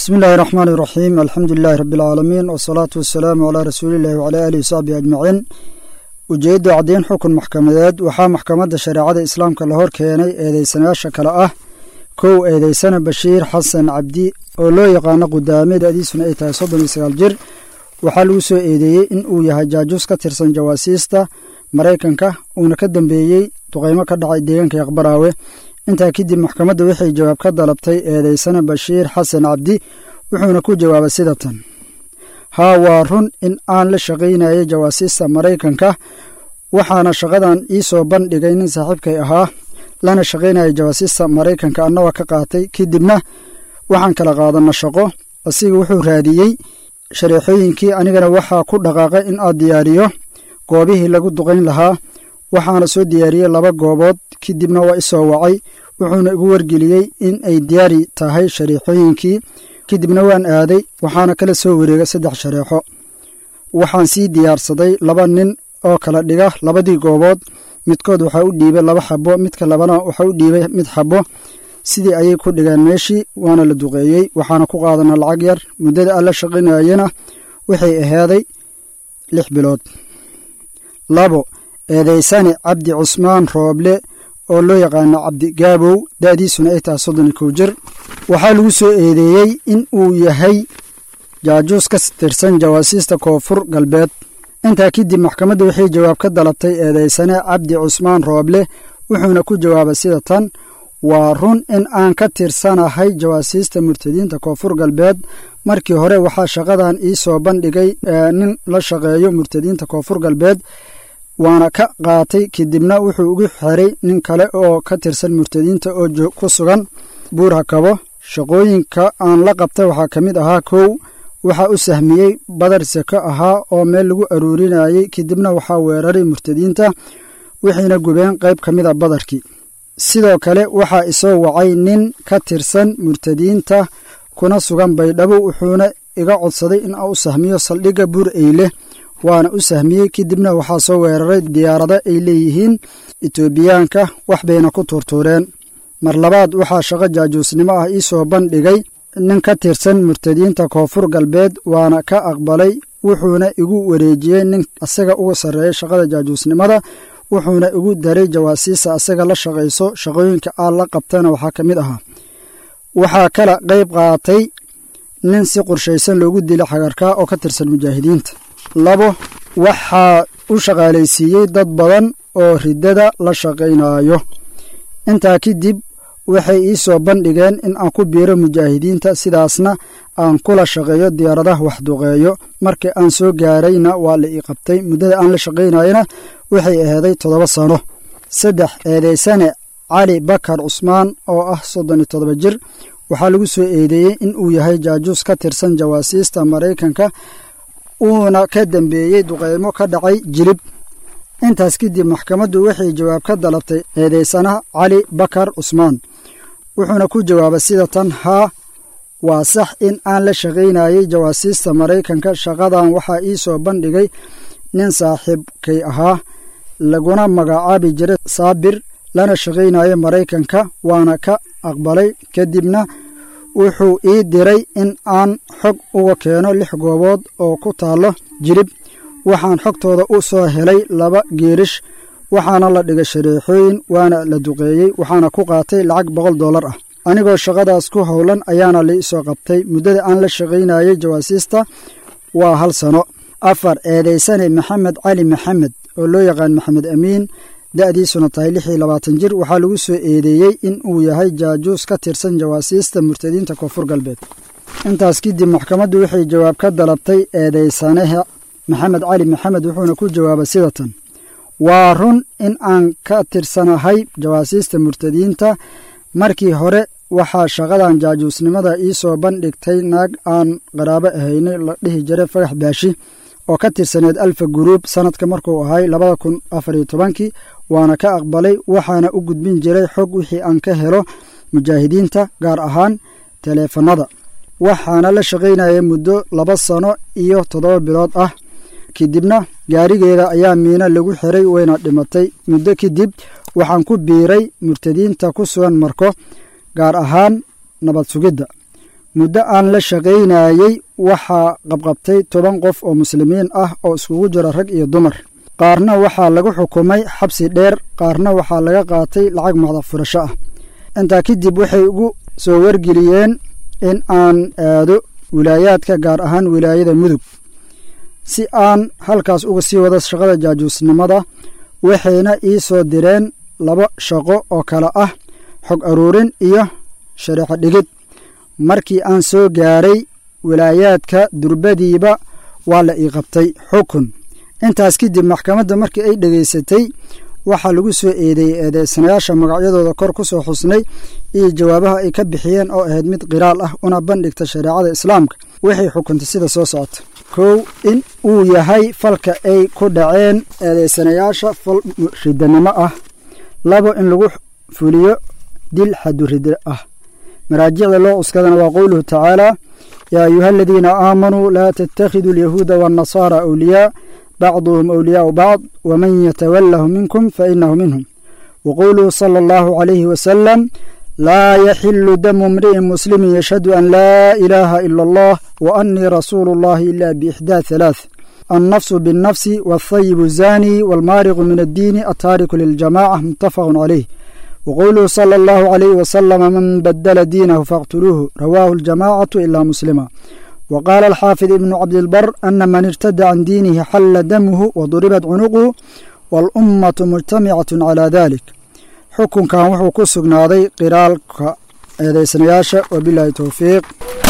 bismi illaahi raxmaani iraxiim alxamdu lilaahi rabbi alcaalamiin wasalaatu wasalaamu calaa rasuuliillahi wacalaa aalihi wasaxbihi ajmaciin ujeedda caddeyn xukun maxkamadeed waxaa maxkamadda shareecada islaamka la hor keenay eedeysanayaasha kale ah kow eedeysana bashiir xasan cabdi oo loo yaqaano qudaame da'diisuna ay tahay soddon iyo sagaal jir waxaa lagu soo eedeeyey in uu yahay jaajuus ka tirsan jawaasiista maraykanka uuna ka dambeeyey duqaymo ka dhacay deegaanka yaqbaraawe intaa kadib maxkamadda waxay jawaab ka dalabtay eedeysana bashiir xasan cabdi wuxuuna ku jawaabay sida tan haa waa run in aan la shaqaynayay jawaasiista maraykanka waxaana shaqadan ii soo bandhigay nin saaxiibkay ahaa lana shaqaynayay jawaasiista maraykanka annagoo ka qaatay kadibna waxaan kala qaadanna shaqo asiga wuxuu raadiyey shareexooyinkii anigana waxaa ku dhaqaaqay in aad diyaariyo goobihii lagu duqayn lahaa waxaana soo diyaariyey laba goobood kadibna waa isoo wacay wuxuuna igu wargeliyey in ay diyaari tahay shareexooyinkii kadibna waan aaday waxaana kala soo wareegay saddex shareexo waxaan sii diyaarsaday laba nin oo kala dhiga labadii goobood midkood waxaa u dhiibay laba xabo midka labana waxaa u dhiibay mid xabo sidii ayay ku dhigeen meeshii waana la duqeeyey waxaana ku qaadana lacag yar muddada aan la shaqaynayena waxay ahaaday lix bilood labo eedeysane cabdi cusmaan rooble oo loo yaqaano cabdi gaabow da'diisuna ay tahay soddon iyo kow jir waxaa lagu soo eedeeyey in uu yahay jaajuus ka tirsan jawaasiista koonfur galbeed intaa kadib maxkamadda waxay jawaab ka dalabtay eedeysane cabdi cusmaan rooble wuxuuna ku jawaabay sida tan waa run in aan ka tirsanahay jawaasiista murtadiinta koonfur galbeed markii hore waxaa shaqadan ii soo bandhigay nin la shaqeeyo murtadiinta koonfur galbeed waana ka qaatay kadibna wuxuu ugu xiray nin kale oo ka tirsan murtadiinta oo ku sugan buurha kabo shaqooyinka aan la qabtay waxaa ka mid ahaa kow waxaa u sahmiyey badar seko ahaa oo meel lagu aruurinayey kadibna waxaa weeraray murtadiinta waxayna gubeen qayb ka mid a badarkii sidoo kale waxaa isoo wacay nin ka tirsan murtadiinta kuna sugan baydhabo wuxuuna iga codsaday in aan u sahmiyo saldhigga buur eyle waana u sahmiyey kadibna waxaa soo weeraray diyaarado ay leeyihiin etoobiyaanka wax bayna ku tuurtuureen mar labaad waxaa shaqo jaajuusnimo ah ii soo bandhigay nin ka tirsan murtadiinta koonfur galbeed waana ka aqbalay wuxuuna igu wareejiyey nin asaga uga sarreeyay shaqada jaajuusnimada wuxuuna igu daray jawaasiisa asaga la shaqayso shaqooyinka aan la qabtana waxaa ka mid ahaa waxaa kala qayb qaatay nin si qorshaysan loogu dilay xagarkaa oo ka tirsan mujaahidiinta labo waxaa u shaqaalaysiiyey dad badan oo riddada la shaqaynayo intaa kadib waxay ii soo bandhigeen in aan ku biiro mujaahidiinta sidaasna aan kula shaqeeyo diyaaradaha waxduqeeyo markii aan soo gaarayna waa la ii qabtay muddada aan la shaqaynayana waxay ahaaday toddoba sano saddex eedeysane cali bakar cusmaan oo ah soddon iyo toddoba jir waxaa lagu soo eedeeyey in uu yahay jaajuus ka tirsan jawaasiista maraykanka uuna ka dambeeyey duqeymo ka dhacay jilib intaas kadib maxkamaddu waxay jawaab ka dalabtay eedeysanaha cali bakar cusmaan wuxuuna ku jawaabay sida tan haa waa sax in aan la shaqaynayay jawaasiista maraykanka shaqadan waxaa ii soo bandhigay nin saaxiibkay ahaa laguna magacaabi jiray saabir lana shaqaynayay maraykanka waana ka aqbalay kadibna wuxuu ii diray in aan xog uga keeno lix goobood oo ku taallo jilib waxaan xogtooda u soo helay laba geerish waxaana la dhigay shareexooyin waana la duqeeyey waxaana ku qaatay lacag boqol dollar ah anigoo shaqadaas ku howlan ayaana lai soo qabtay muddada aan la shaqaynayay jawaasiista waa hal sano afar eedeysane maxamed cali maxamed oo loo yaqaan maxamed amiin da'diisuna tahay lix iyo labaatan jir waxaa lagu soo eedeeyey in uu yahay jaajuus ka tirsan jawaasiista murtadiinta koonfur galbeed intaas kadib maxkamaddu waxay jawaab ka dalabtay eedeysanaha maxamed cali maxamed wuxuuna ku jawaabay sida tan waa run in aan ka tirsanahay jawaasiista murtadiinta markii hore waxaa shaqadan jaajuusnimada ii soo bandhigtay naag aan qaraabo ahaynay la dhihi jiray fagax baashi oo ka tirsaneed alfa guruub sanadka markuu ahay labada kun afar iyo tobankii waana ka aqbalay waxaana u gudbin jiray xog wixii aan ka helo mujaahidiinta gaar ahaan taleefanada waxaana la shaqaynayay muddo laba sano iyo toddoba bilood ah kadibna gaarigeeda ayaa miino lagu xiray wayna dhimatay muddo kadib waxaan ku biiray murtadiinta ku sugan marko gaar ahaan nabad sugidda muddo aan la shaqaynayey waxaa qabqabtay toban qof oo muslimiin ah oo iskugu jira rag iyo dumar qaarna waxaa lagu xukumay xabsi dheer qaarna waxaa laga qaatay lacag madax furasho ah intaa kadib waxay ugu soo wargeliyeen in aan aado wilaayaadka gaar ahaan wilaayada mudug si aan halkaas uga sii wado shaqada jaajuusnimada waxayna ii soo direen laba shaqo oo kale ah xog aruurin iyo shareexo dhigid markii aan soo gaaray wilaayaadka durbadiiba waa la ii qabtay xukun intaas kadib maxkamadda markii ay dhegaysatay waxaa lagu soo eedeeyey eedeysanayaasha magacyadooda kor ku soo xusnay iyo jawaabaha ay ka bixiyeen oo ahayd mid qiraal ah una bandhigta shareecada islaamka waxay xukuntay sida soo socota kow in uu yahay falka ay ku dhaceen eedeysanayaasha fal ridanimo ah labo in lagu fuliyo dil xadurida ah maraajicda loo cuskadana waa qowluhu tacaala yaa ayuha aladiina aamanuu laa tattakhiduu alyahuuda waannasaara awliyaa bacduhum awliyaau bacd waman yatawalahu minkum fainahu minhum waqowluhu sala allahu calayhi wasalam laa yaxilu damu imri'in muslimin yashhadu an laa ilaaha ila allah wa annii rasuulu allahi ila biixdaa halaath النفس بالنفس والثيب الزاني والمارق من الدين التارك للجماعة متفق عليه وقوله صلى الله عليه وسلم من بدل دينه فاقتلوه رواه الجماعة إلا مسلما وقال الحافظ ابن عبد البر أن من ارتد عن دينه حل دمه وضربت عنقه والأمة مجتمعة على ذلك حكم كان وحو كسقناضي قرالك هذا سنياشة وبالله توفيق